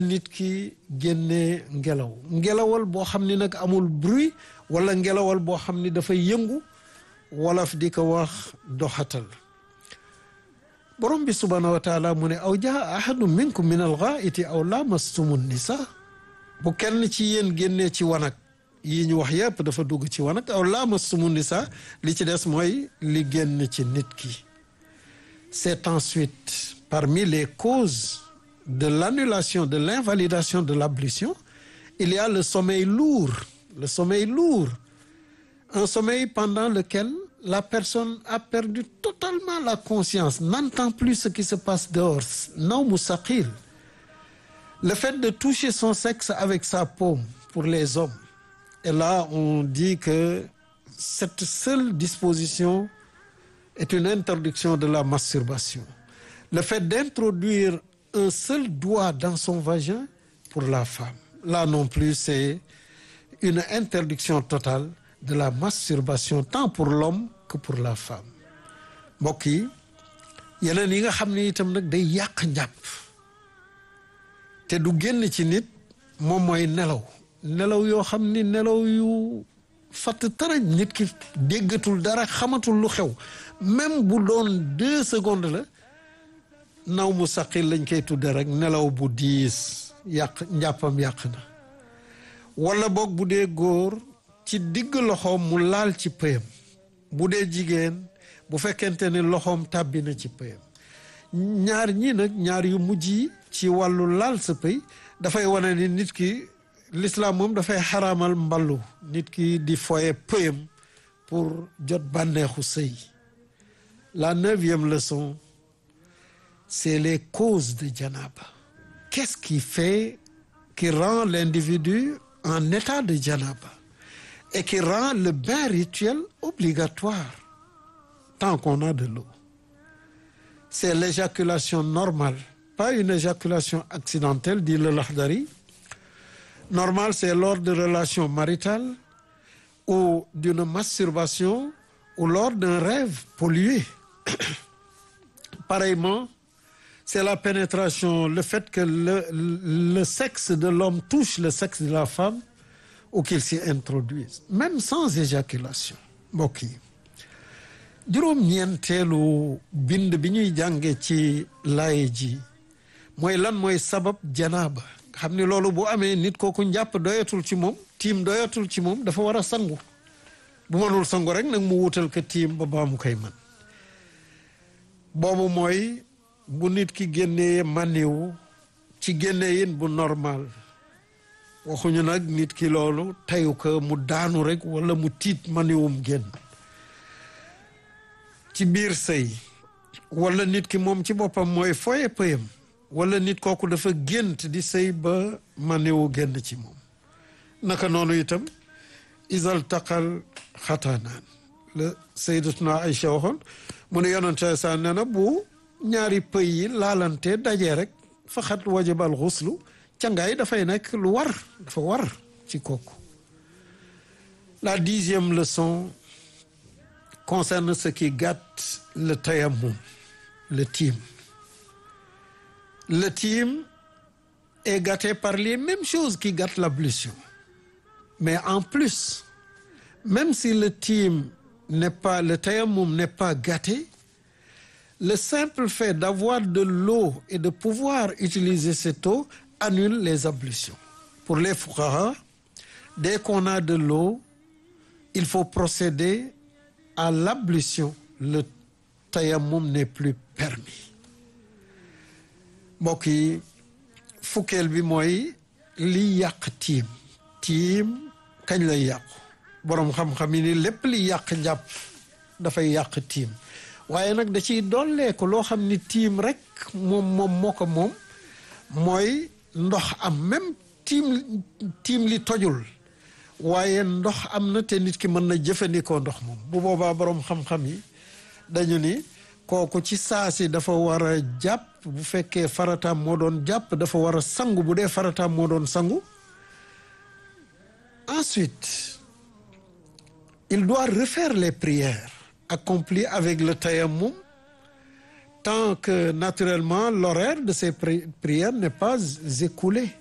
nit ki génnee ngelaw ngelawal boo xam ni nag amul bruit wala ngelawal boo xam ni dafay yëngu wolof di ko wax doxatal borom bi subhaanahu wa taala mu ne aw jaa ahadu minkum min alxaaiti aw lamastumu nisa bu kenn ci yéen génnee ci wanag yi ñu wax yépp dafa dugg ci wanag aw lamastumu nisa li ci des mooy li génn ci nit ki c'est ensuite parmi les causes de l'annulation de l'invalidation de l'ablution il y a le sommeil lourd le sommeil lourd un sommeil pendant lequel la personne a perdu totalement la conscience n'entend plus ce qui se passe dehors nawmu saqil le fait de toucher son sexe avec sa paume pour les hommes et là on dit que cette seule disposition est une interdiction de la masturbation le fait d'introduire un seul doigt dans son vagin pour la femme là non plus c'est une interdiction totale de la masturbation tant pour l'homme que pour la femme mbokk yi yeneen yi nga xam ne itam nag day yàq njàpp te du génn ci nit moom mooy nelaw nelaw yoo xam ni nelaw yu fatt tarañ nit ki déggatul dara xamatul lu xew même bu doon deux secondes la naw mu saqil lañ koy tudde rek nelaw bu diis yàq njàppam yàq na wala boog bu dee góor ci digg loxoom mu laal ci pëyam bu dee jigéen bu fekkente ne loxoom tàbbi na ci pëyam ñaar ñii nag ñaar yu mujj yi ci wàllu laal sa pëy dafay wane ni nit ki l'islam moom dafay xaraamal mballu nit ki di foye pëyam pour jot bànneexu sëy la neuvième leçon c'est les causes de janaba qu'est-ce qui fait qui rend l'individu en état de janaba et qui rend le bain rituel obligatoire tant qu'on a de l'eau c'est l'éjaculation normale pas une éjaculation accidentelle dit le Lahdari normale c'est lors de relations maritales ou d'une masturbation ou lors d'un rêve pollué pareillement c'est la pénétration le fait que le, le sexe de l'homme touche le sexe de la femme ou qu'il s'y introduise même sans éjaculation mbokk yi juróom-ñeenteelu bind bi ñuy jànge ci laay ji mooy lan mooy sabab janaaba nga xam ni loolu bu amee nit kooku njàpp doyatul ci moom tiim doyatul ci moom dafa war a sangu bu mënul sangu rek nag mu wutal ko tiim ba baa mu koy man boobu mooy bu nit ki génnee maniwu ci génnee yin bu normal waxuñu nag nit ki loolu teyu ko mu daanu rek wala mu tiit maniwum génn ci biir sëy wala nit ki moom ci boppam mooy foye pëyam wala nit kooku dafa gént di sëy ba maniwu génn ci moom naka noonu itam isal taqal xataanaan la sayyidatuna Aïcha waxoon mu ne yonente sa nee na bu ñaari pëy yi laalante dajee rek faxat wajabal xuslu cangaay dafay nekk lu war dafa war ci kooku la dixième leçon concerne ce qui gâte le tayammum le tiim le tiim est gâté par les mêmes choses qui gâtent l'ablution mais en plus même si le tiim n'est pas le tayammum n'est pas gâté le simple fait d'avoir de l'eau et de pouvoir utiliser cette eau annule les ablutions pour les fuqaha dès qu'on a de l'eau il faut procéder à l'ablution le tayammum n'est plus permis mbokk yi fukkeel bi mooy li yàq tiim tiim kañ lay yàqu boroom xam-xam yi ni lépp li yàq njàpp dafay yàq tiim waaye nag da ciy dolleeku loo xam ni tiim rek moom moom moo ko moom mooy ndox am même tiim tiim li tojul waaye ndox am na te nit ki mën na jëfandikoo ndox moom bu boobaa boroom xam-xam yi dañu ni kooku ci saasi dafa war a jàpp bu fekkee farataam moo doon jàpp dafa war a sangu bu dee farataam moo doon sangu ensuite il doit refaire les prières accomplies avec le tayammum tant que naturellement l'horaire de ces prières n'est pas écoulé